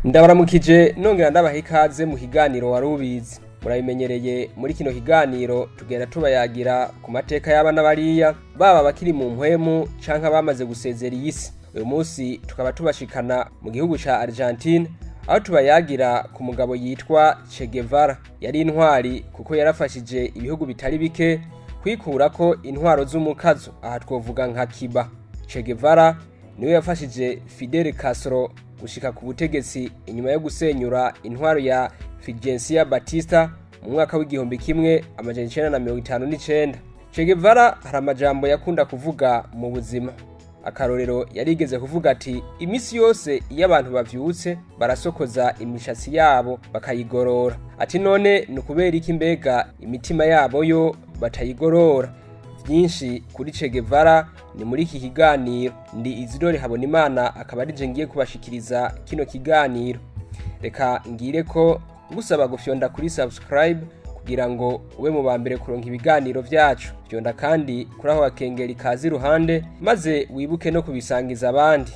ndabaramukije nongera ndabaha ikaze mu kiganiro wari ubizi murabimenyereye muri kino kiganiro tugenda tubayagira ku mateka y'abana bariya baba bakiri mu mpwemu canke abamaze gusezera iyi si uyu munsi tukaba tubashikana mu gihugu ca argentine aho tubayagira ku mugabo yitwa che guevara yari intwari kuko yarafashije ibihugu bitari bike kwikurako intwaro z'umukazo aha twovuga nka kiba che guevara niwe yafashije fidel castro gushika ku butegetsi inyuma yo gusenyura intwaro ya Fulgencio Batista mu mwaka w'igihumbi kimwe amajana icenda na mirongo itanu n'icenda Che Guevara hari amajambo yakunda kuvuga mu buzima akarorero yarigeze kuvuga ati imisi yose iyo abantu bavyutse barasokoza imishatsi yabo bakayigorora ati none ni ukubera iki mbega imitima yabo yo batayigorora byinshi kuri Che Guevara ni muri iki kiganiro ndi Isidore Habonimana akaba ari ngiye kubashikiriza kino kiganiro reka ngire ko ngusaba gufyonda kuri subscribe kugira ngo ube mu bambere kuronka ibiganiro vyacu fyonda kandi kuri aho bakengera ikazi iruhande maze wibuke no kubisangiza abandi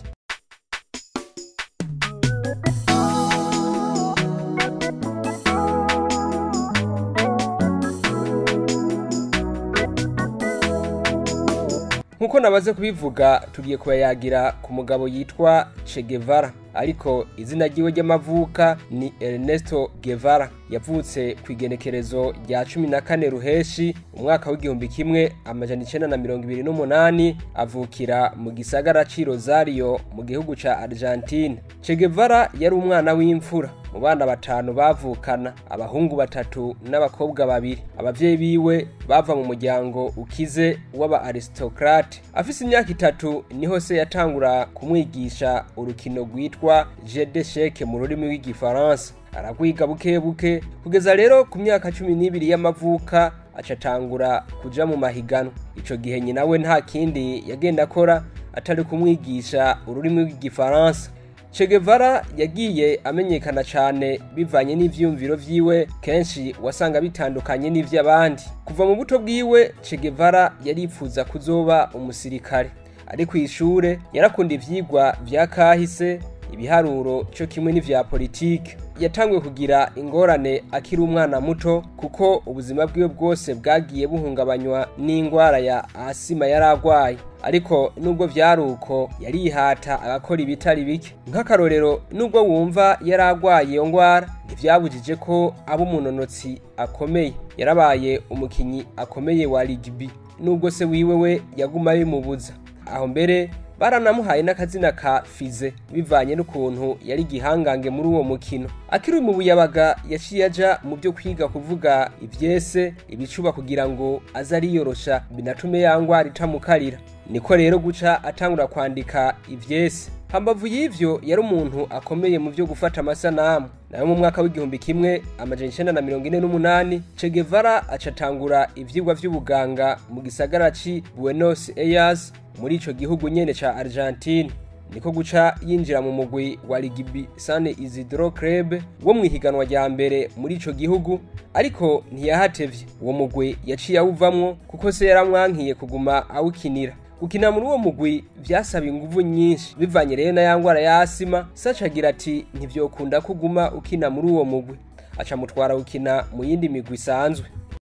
nkuko nabaze kubivuga tugiye kubayagira ku mugabo yitwa Che Guevara ariko izina ryiwe ry'amavuka ni Ernesto Guevara yavutse ku igenekerezo rya cumi na kane ruheshi umwaka w'igihumbi kimwe amajana icenda na mirongo ibiri n'umunani avukira mu gisagara c'i Rosario mu gihugu ca Argentine Che Guevara yari umwana w'imfura mu bana batanu bavukana abahungu batatu n'abakobwa babiri abavyeyi biwe bava mu muryango ukize w'aba aristocrate afise imyaka itatu niho se yatangura kumwigisha urukino rwitwa jeu d'échec mu rurimi rw'igifaransa aragwiga buke buke kugeza rero ku myaka cumi n'ibiri y'amavuka acatangura kuja mu mahiganwa ico gihe nyina we nta kindi yagenda akora atari kumwigisha ururimi rw'igifaransa Che Guevara yagiye amenyekana cyane bivanye n'ivyumviro vyiwe kenshi wasanga bitandukanye n'ivy'abandi kuva mu buto bwiwe Che Guevara yaripfuza kuzoba umusirikare ari ku ishure yarakunda ivyigwa vya kahise ibiharuro cyo kimwe n'ivya politike yatanguye kugira ingorane akiri umwana muto kuko ubuzima bwiwe bwose bwagiye buhungabanywa n'ingwara ya asima yari agwaye ariko nubwo vyari uko yarihata agakora ibitari bike nk'akarorero nubwo wumva yari agwaye iyo ngwara ntivyabujije ko aba umunonotsi akomeye yarabaye umukinyi akomeye wa rugby nubwo se wiwe we yaguma bimubuza aho mbere baranamuhaye n'akazina ka fize bivanye n'ukuntu yari igihangange muri uwo mukino akiri mu buyabaga yaciye aja mu byo kwiga kuvuga ivyese ibicuba kugira ngo aze ariyorosha binatume yangwara itamukarira niko rero guca atangura kwandika ivyese hambavu y'ivyo yari umuntu akomeye mu vyo gufata amasanamu nayo mu mwaka w'igihumbi kimwe amajana icenda na mirongo ine n'umunani Che Guevara acatangura ivyigwa vy'ubuganga mu gisagara ci Buenos Aires muri ico gihugu nyene ca Argentine niko guca yinjira mu mugwi wa Rugby San Isidro Club wo mwihiganwa rya mbere muri ico gihugu ariko ntiyahatevye uwo mugwi yaciye awuvamwo kuko se yaramwankiye kuguma awukinira gukina muri uwo mugwi vyasaba inguvu nyinshi bivanye rero na yangwara ya asima saca agira ati ntivyokunda kuguma ukina muri uwo mugwi aca mutwara gukina mu yindi migwi isanzwe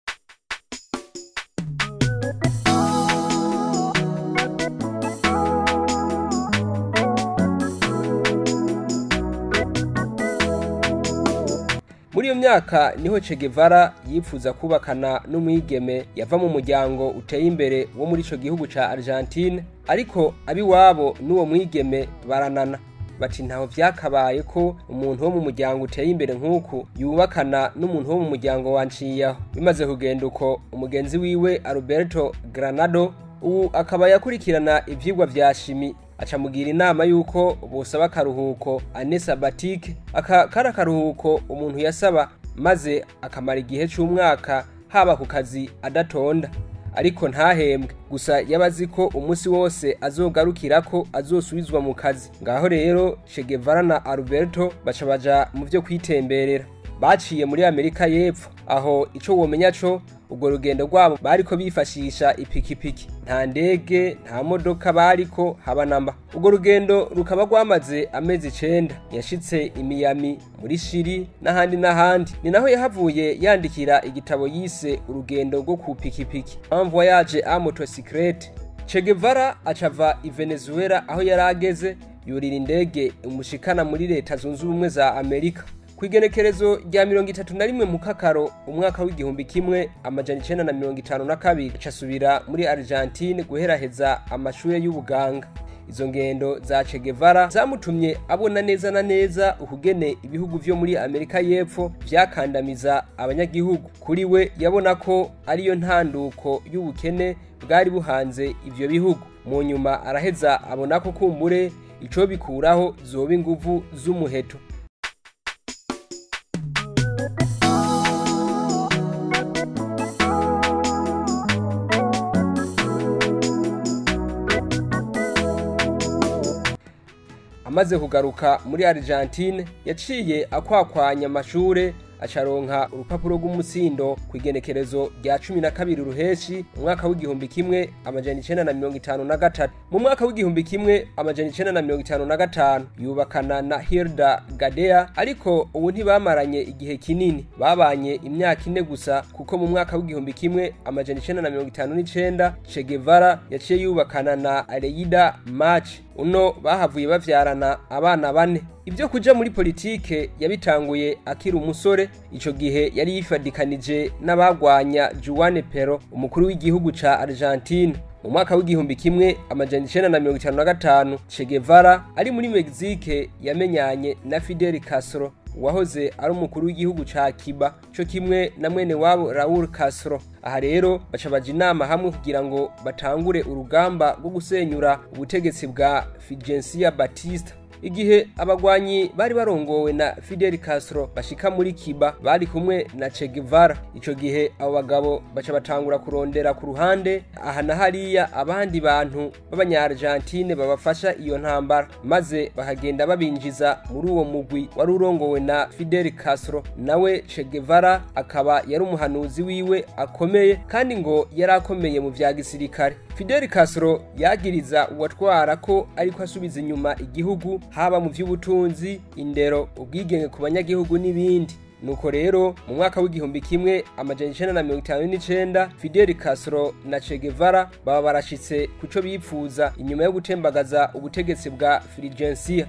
muri iyo myaka niho Che Guevara yipfuza kubakana n'umwigeme yava mu muryango uteye imbere wo muri ico gihugu ca Argentine ariko abiwabo n'uwo mwigeme baranana bati ntaho vyakabaye ko umuntu wo mu muryango uteye imbere nk'uku yubakana n'umuntu wo mu muryango wanciyaho bimaze kugenda uko umugenzi wiwe Alberto Granado ubu akaba yakurikirana ivyigwa vya shimi acamugira inama yuko bosaba akaruhuko ane sabatike aka kari akaruhuko umuntu yasaba maze akamara igihe c'umwaka haba ku kazi adatonda ariko ntahembwe gusa yabazi ko umunsi wose azogarukira ko azosubizwa mu kazi ngaho rero Che Guevara na Alberto baca baja mu vyo kwitemberera baciye muri amerika y'epfo aho ico womenya co urwo rugendo rwabo bariko bifashisha ipikipiki nta ndege nta modoka bariko haba namba urwo rugendo rukaba rwamaze amezi icenda yashitse imiyami muri shiri n'ahandi n'ahandi ni naho yahavuye yandikira igitabo yise urugendo rwo ku pikipiki un voyage a motocyclette Che Guevara acava i Venezuela aho yari ageze yurira indege umushikana muri leta zunze ubumwe za Amerika ku igenekerezo rya mirongo itatu na rimwe mu kakaro umwaka w'igihumbi kimwe amajana icenda na mirongo itanu na kabiri acasubira muri Argentine guheraheza amashure y'ubuganga izo ngendo za Che Guevara zamutumye abona neza na neza ukugene ibihugu vyo muri Amerika y'Epfo vyakandamiza abanyagihugu kuri we yabona ko ariyo ntanduko y'ubukene bwari buhanze ivyo bihugu mu nyuma araheza abona ko kumbure ico bikuraho zoba inguvu z'umuheto amaze kugaruka muri Argentine yaciye akwakwanya amashure acaronka urupapuro rw'umutsindo ku igenekerezo rya cumi na kabiri ruheshi mu mwaka w'igihumbi kimwe amajana icenda na mirongo itanu na gatatu mu mwaka w'igihumbi kimwe amajana icenda na mirongo itanu na gatanu yubakana na Hilda Gadea ariko ubu ntibamaranye igihe kinini babanye imyaka ine gusa kuko mu mwaka w'igihumbi kimwe amajana icenda na mirongo itanu n'icenda Che Guevara yaciye yubakana na Aleida Mach uno bahavuye bavyarana abana bane ibyo kuja muri politike yabitanguye akiri umusore ico gihe yari yifadikanije n'abagwanya Juan Pero umukuru w'igihugu ca Argentine mu mwaka w'igihumbi kimwe amajana icenda na mirongo itanu na gatanu Che Guevara ari muri Mexique yamenyanye na Fidel Castro wahoze ari umukuru w'igihugu ca Cuba co kimwe na mwene wabo Raul Castro aha rero baca baja inama hamwe kugira ngo batangure urugamba rwo gusenyura ubutegetsi bwa Fulgencio Batista igihe abagwanyi bari barongowe na Fidel Castro bashika muri Cuba bari kumwe na Che Guevara ico gihe abo bagabo baca batangura kurondera ku ruhande aha na hariya abandi bantu b'abanya-Argentine babafasha iyo ntambara maze bahagenda babinjiza muri uwo mugwi wari urongowe na Fidel Castro nawe Che Guevara akaba yari umuhanuzi wiwe akomeye kandi ngo yari akomeye mu vya gisirikare Fidel Castro yagiriza uwatwara ko ariko asubiza inyuma igihugu haba mu vy'ubutunzi indero ubwigenge ku banyagihugu n'ibindi nuko rero mu mwaka w'igihumbi kimwe amajana icenda na mirongo itanu n'icenda Fidel Castro na Che Guevara baba barashitse kuco bipfuza inyuma yo gutembagaza ubutegetsi bwa Fulgencio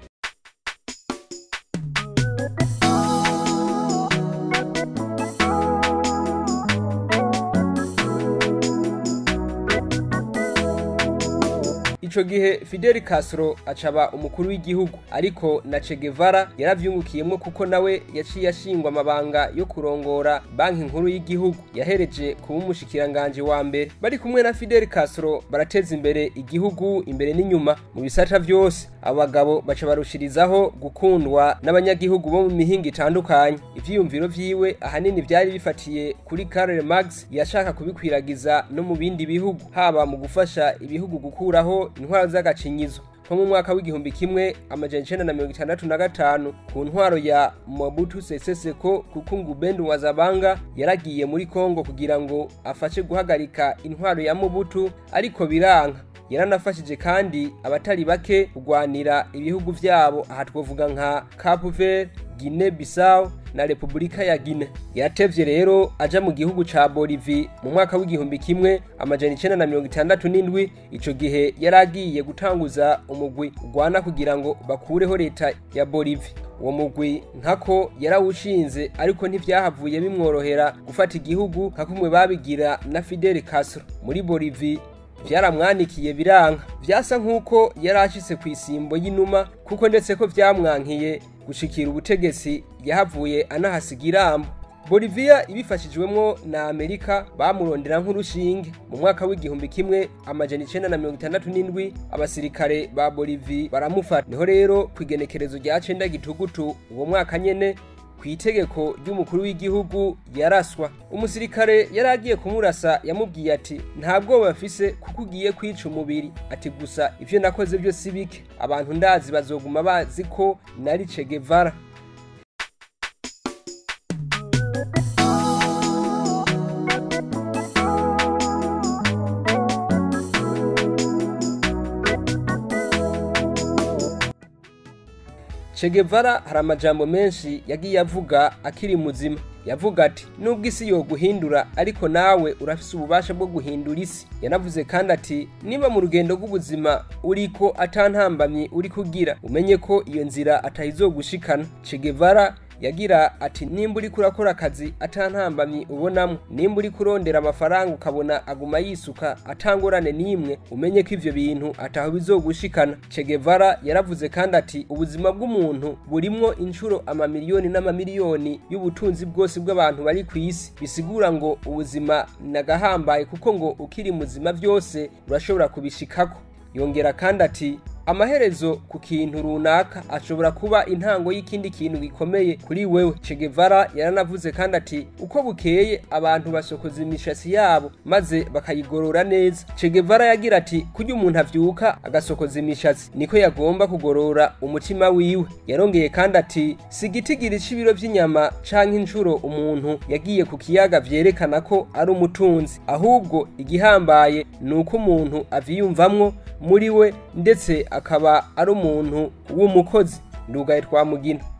ico gihe Fidel Castro acaba umukuru w'igihugu ariko na Che Guevara yaravyungukiyemwo kuko nawe yaciye ashingwa amabanga yo kurongora banki nkuru y'igihugu yahereje kuba umushikiranganje wa mbere bari kumwe na Fidel Castro barateza imbere igihugu imbere n'inyuma mu bisata vyose abo bagabo baca barushirizaho gukundwa n'abanyagihugu bo mu mihinga itandukanye ivyiyumviro vyiwe ahanini vyari bifatiye kuri Karl Marx yashaka kubikwiragiza no mu bindi bihugu haba mu gufasha ibihugu gukuraho intwaro z'agacinyizo nko mu mwaka w'igihumbi kimwe amajana icenda na mirongo itandatu na gatanu ku ntwaro ya Mobutu Sese Seko kuko Ngubendu Wazabanga yaragiye muri Kongo kugira ngo afashe guhagarika intwaro ya Mobutu ariko biranka yaranafashije kandi abatari bake kugwanira ibihugu vyabo aha twovuga nka Cape Verde Guinea Bissau na Republika ya Guinea yatevye rero aja mu gihugu ca Bolivie mu mwaka w'igihumbi kimwe amajana icenda na mirongo itandatu n'indwi ico gihe yaragiye gutanguza umugwi ugwana kugira ngo bakureho leta ya Bolivie uwo mugwi nkako yarawushinze ariko ntivyahavuye bimworohera gufata igihugu nka kumwe babigira na Fidel Castro muri Bolivie vyaramwanikiye biranka vyasa nk'uko yari ashitse ku isimbo y'inuma kuko ndetse ko vyamwankiye gushikira ubutegetsi yahavuye anahasiga irambo Bolivia ibifashijwemwo na Amerika bamurondera nk'urushinge mu mwaka w'igihumbi kimwe amajana icenda na mirongo itandatu n'indwi abasirikare ba Bolivia baramufata niho rero ku igenekerezo rya cenda gitugutu uwo mwaka nyene ku itegeko ry'umukuru w'igihugu yaraswa umusirikare yari agiye kumurasa yamubwiye ati nta bwoba mfise kuko ugiye kwica umubiri ati gusa ivyo nakoze byo si bike abantu ndazi bazoguma bazi ko nari Che Guevara Che Guevara hari amajambo menshi yagiye avuga akiri muzima yavuga ati nubwo isi yo guhindura ariko nawe urafise ububasha bwo guhindura isi yanavuze kandi ati niba mu rugendo rw'ubuzima uriko atantambamye uri kugira umenye ko iyo nzira atayizogushikana Che Guevara yagira ati nimba uri kurakora akazi atantambamye ubonamo nimba uri kurondera amafaranga ukabona aguma yisuka atangorane n'imwe umenye ko ivyo bintu ataho bizogushikana Che Guevara yaravuze kandi ati ubuzima bw'umuntu burimwo inshuro amamiliyoni n'amamiliyoni y'ubutunzi bwose bw'abantu bari ku isi bisigura ngo ubuzima nagahambaye kuko ngo ukiri muzima byose urashobora kubishikako yongera kandi ati amaherezo ku kintu runaka ashobora kuba intango y'ikindi kintu gikomeye kuri wewe Che Guevara yaranavuze kandi ati uko bukeye abantu basokoza imishatsi yabo maze bakayigorora neza Che Guevara yagira ati kurya umuntu avyuka agasokoza imishatsi niko yagomba kugorora umutima wiwe yarongeye kandi ati si igitigiri c'ibiro vy'inyama canke inshuro umuntu yagiye ku kiyaga vyerekana ko ari umutunzi ahubwo igihambaye ni uko umuntu avyiyumvamwo muri we ndetse akaba ari umuntu w'umukozi ndugaye twamugina